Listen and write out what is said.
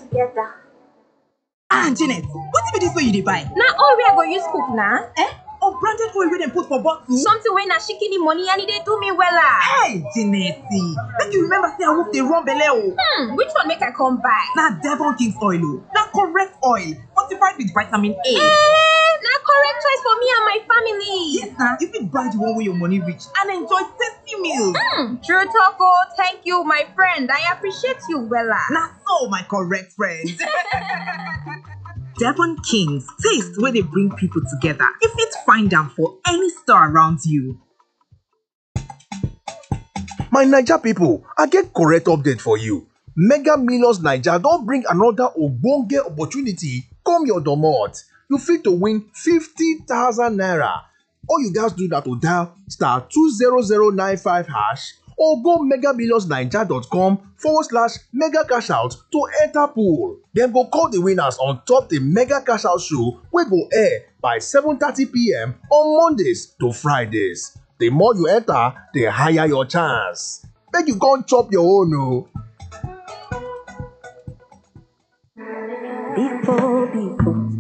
together. ah janet wetin be dis wey you dey buy Na oil wey I go use cook na. eh unbranded oil wey dem put for bottle. Something wey na shikini money and e dey do me wella. hey janet make you remember say awoof dey run belle o. Hmm, which one make I come buy? na devon king's oil o na correct oil fortified with vitamin a. Eh, na correct choice for me and my family. yes na you fit buy the one wey your money reach and enjoy tasty meals. Hmm, true talk oh, thank you my friend. I appreciate you wella. na so my correct friend. Devon Kings, taste where they bring people together. You fit find them for any store around you. My Naija pipo, I get correct update for you. Mega Millions Naija don bring another ogbonge opportunity come your domot. You fit to win 50,000 naira. All you gats do na to dial star 20095 hash or go megamillionsnaija.com forward slash mega cash out to enter pool. Dem go call the winners on top the mega cash out show wey go air by 7:30pm on Mondays to Fridays. The more you enter, the higher your chance. Make you come chop your own o. Before, before,